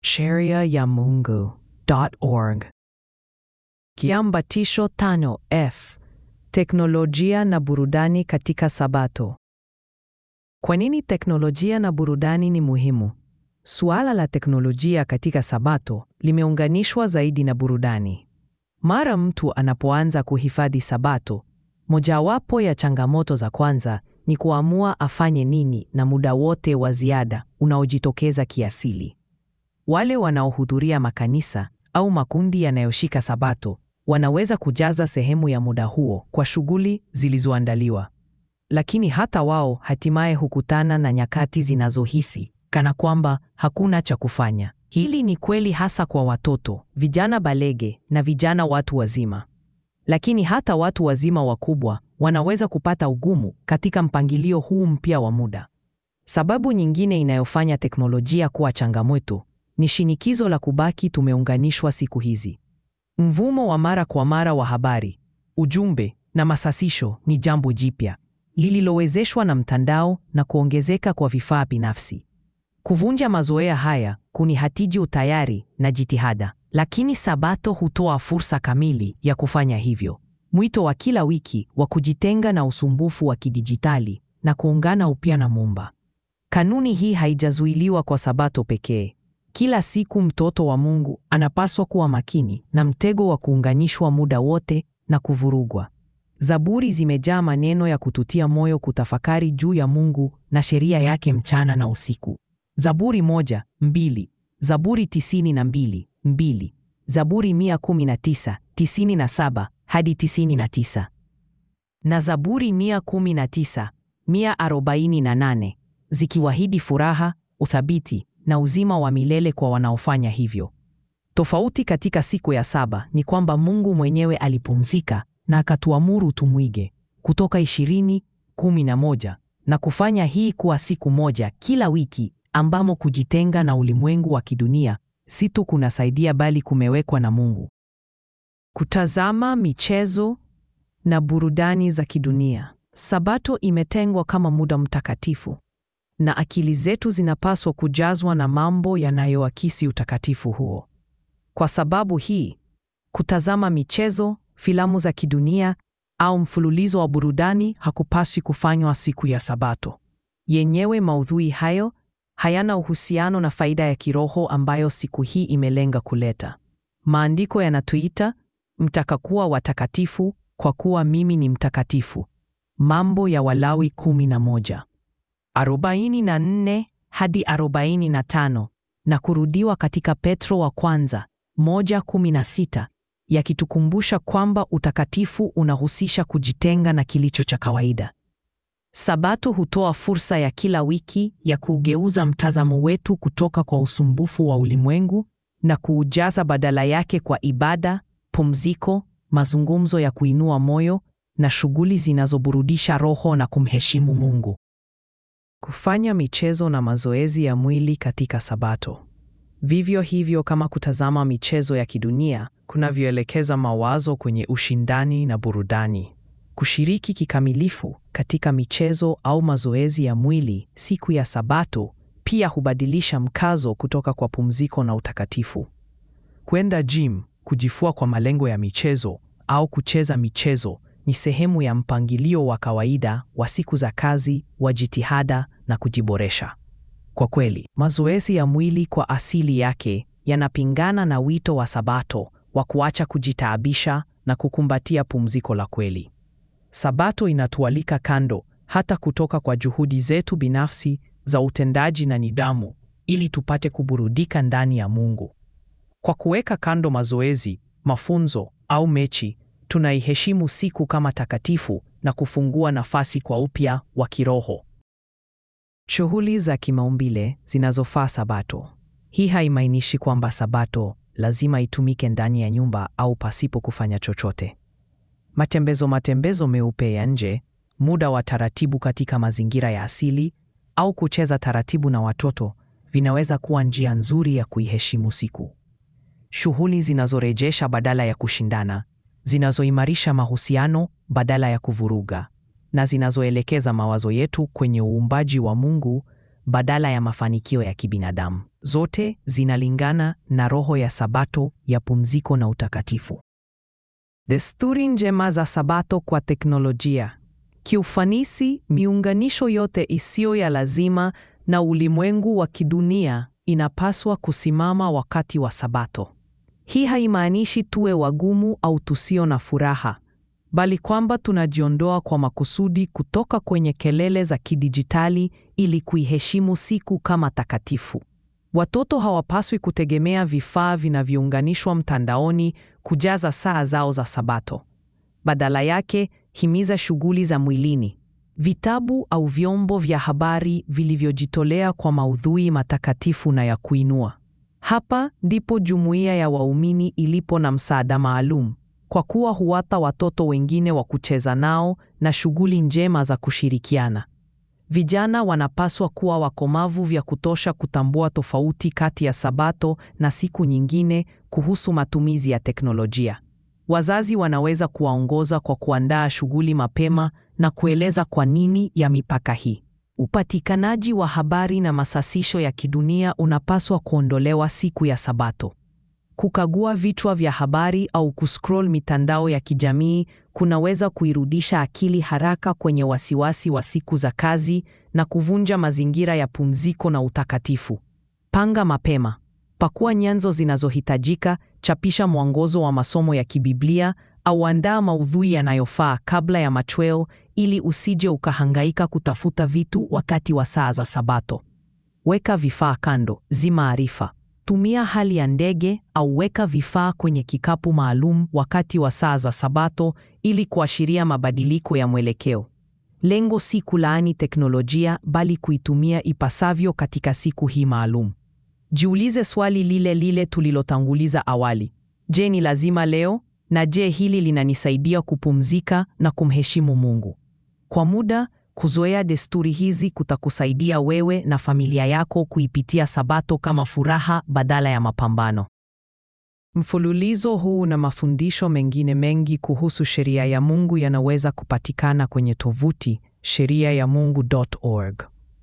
sheria ya Mungu.org. Kiambatisho tano F. Teknolojia na burudani katika Sabato. Kwa nini teknolojia na burudani ni muhimu? Suala la teknolojia katika Sabato limeunganishwa zaidi na burudani. Mara mtu anapoanza kuhifadhi Sabato, mojawapo ya changamoto za kwanza ni kuamua afanye nini na muda wote wa ziada unaojitokeza kiasili. Wale wanaohudhuria makanisa au makundi yanayoshika Sabato wanaweza kujaza sehemu ya muda huo kwa shughuli zilizoandaliwa, lakini hata wao hatimaye hukutana na nyakati zinazohisi kana kwamba hakuna cha kufanya. Hili ni kweli hasa kwa watoto, vijana balege na vijana watu wazima. Lakini hata watu wazima wakubwa wanaweza kupata ugumu katika mpangilio huu mpya wa muda. Sababu nyingine inayofanya teknolojia kuwa changamoto ni shinikizo la kubaki tumeunganishwa siku hizi. Mvumo wa mara kwa mara wa habari, ujumbe na masasisho ni jambo jipya lililowezeshwa na mtandao na kuongezeka kwa vifaa binafsi. Kuvunja mazoea haya kunihatiji utayari na jitihada, lakini Sabato hutoa fursa kamili ya kufanya hivyo. Mwito wa kila wiki wa kujitenga na usumbufu wa kidijitali na kuungana upya na Muumba. Kanuni hii haijazuiliwa kwa Sabato pekee. Kila siku mtoto wa Mungu anapaswa kuwa makini na mtego wa kuunganishwa muda wote na kuvurugwa. Zaburi zimejaa maneno ya kututia moyo kutafakari juu ya Mungu na sheria yake mchana na usiku. Zaburi moja, mbili, Zaburi tisini na mbili, mbili, Zaburi mia kumi na tisa, tisini na saba hadi tisini na tisa na Zaburi mia kumi na tisa, mia arobaini na nane zikiwahidi furaha, uthabiti na uzima wa milele kwa wanaofanya hivyo. Tofauti katika siku ya saba ni kwamba Mungu mwenyewe alipumzika na akatuamuru tumwige Kutoka ishirini kumi na moja na kufanya hii kuwa siku moja kila wiki ambamo kujitenga na ulimwengu wa kidunia si tu kunasaidia bali kumewekwa na Mungu. Kutazama michezo na burudani za kidunia. Sabato imetengwa kama muda mtakatifu na akili zetu zinapaswa kujazwa na mambo yanayoakisi utakatifu huo. Kwa sababu hii, kutazama michezo, filamu za kidunia au mfululizo wa burudani hakupaswi kufanywa siku ya Sabato. Yenyewe maudhui hayo hayana uhusiano na faida ya kiroho ambayo siku hii imelenga kuleta. Maandiko yanatuita mtakakuwa watakatifu kwa kuwa mimi ni mtakatifu. Mambo ya Walawi 11 44 hadi 45 na kurudiwa katika Petro wa kwanza 1:16 yakitukumbusha kwamba utakatifu unahusisha kujitenga na kilicho cha kawaida. Sabato hutoa fursa ya kila wiki ya kugeuza mtazamo wetu kutoka kwa usumbufu wa ulimwengu na kuujaza badala yake kwa ibada, pumziko, mazungumzo ya kuinua moyo na shughuli zinazoburudisha roho na kumheshimu Mungu. Kufanya michezo na mazoezi ya mwili katika Sabato. Vivyo hivyo kama kutazama michezo ya kidunia kunavyoelekeza mawazo kwenye ushindani na burudani. Kushiriki kikamilifu katika michezo au mazoezi ya mwili siku ya Sabato pia hubadilisha mkazo kutoka kwa pumziko na utakatifu. Kwenda gym, kujifua kwa malengo ya michezo au kucheza michezo ni sehemu ya mpangilio wa kawaida wa siku za kazi, wa jitihada na kujiboresha. Kwa kweli, mazoezi ya mwili kwa asili yake yanapingana na wito wa Sabato wa kuacha kujitaabisha na kukumbatia pumziko la kweli. Sabato inatualika kando hata kutoka kwa juhudi zetu binafsi za utendaji na nidhamu ili tupate kuburudika ndani ya Mungu. Kwa kuweka kando mazoezi, mafunzo au mechi, tunaiheshimu siku kama takatifu na kufungua nafasi kwa upya wa kiroho. Shughuli za kimaumbile zinazofaa Sabato. Hii haimaanishi kwamba Sabato lazima itumike ndani ya nyumba au pasipo kufanya chochote. Matembezo matembezo meupe ya nje, muda wa taratibu katika mazingira ya asili au kucheza taratibu na watoto vinaweza kuwa njia nzuri ya kuiheshimu siku. Shughuli zinazorejesha badala ya kushindana, zinazoimarisha mahusiano badala ya kuvuruga, na zinazoelekeza mawazo yetu kwenye uumbaji wa Mungu badala ya mafanikio ya kibinadamu. zote zinalingana na roho ya Sabato ya pumziko na utakatifu. Desturi njema za Sabato kwa teknolojia. Kiufanisi, miunganisho yote isiyo ya lazima na ulimwengu wa kidunia inapaswa kusimama wakati wa Sabato. Hii haimaanishi tuwe wagumu au tusio na furaha, bali kwamba tunajiondoa kwa makusudi kutoka kwenye kelele za kidijitali ili kuiheshimu siku kama takatifu. Watoto hawapaswi kutegemea vifaa vinavyounganishwa mtandaoni kujaza saa zao za Sabato. Badala yake, himiza shughuli za mwilini, vitabu au vyombo vya habari vilivyojitolea kwa maudhui matakatifu na ya kuinua. Hapa ndipo jumuiya ya waumini ilipo na msaada maalum, kwa kuwa huwapa watoto wengine wa kucheza nao na shughuli njema za kushirikiana. Vijana wanapaswa kuwa wakomavu vya kutosha kutambua tofauti kati ya Sabato na siku nyingine kuhusu matumizi ya teknolojia. Wazazi wanaweza kuwaongoza kwa kuandaa shughuli mapema na kueleza kwa nini ya mipaka hii. Upatikanaji wa habari na masasisho ya kidunia unapaswa kuondolewa siku ya Sabato. Kukagua vichwa vya habari au kuscroll mitandao ya kijamii kunaweza kuirudisha akili haraka kwenye wasiwasi wa siku za kazi na kuvunja mazingira ya pumziko na utakatifu. Panga mapema. Pakua nyenzo zinazohitajika, chapisha mwongozo wa masomo ya kibiblia au andaa maudhui yanayofaa kabla ya machweo ili usije ukahangaika kutafuta vitu wakati wa saa za Sabato. Weka vifaa kando, zima arifa. Tumia hali ya ndege au weka vifaa kwenye kikapu maalum wakati wa saa za Sabato ili kuashiria mabadiliko ya mwelekeo. Lengo si kulaani teknolojia bali kuitumia ipasavyo katika siku hii maalum. Jiulize swali lile lile tulilotanguliza awali. Je, ni lazima leo? Na je, hili linanisaidia kupumzika na kumheshimu Mungu? Kwa muda, kuzoea desturi hizi kutakusaidia wewe na familia yako kuipitia Sabato kama furaha badala ya mapambano. Mfululizo huu na mafundisho mengine mengi kuhusu sheria ya Mungu yanaweza kupatikana kwenye tovuti sheriayamungu.org.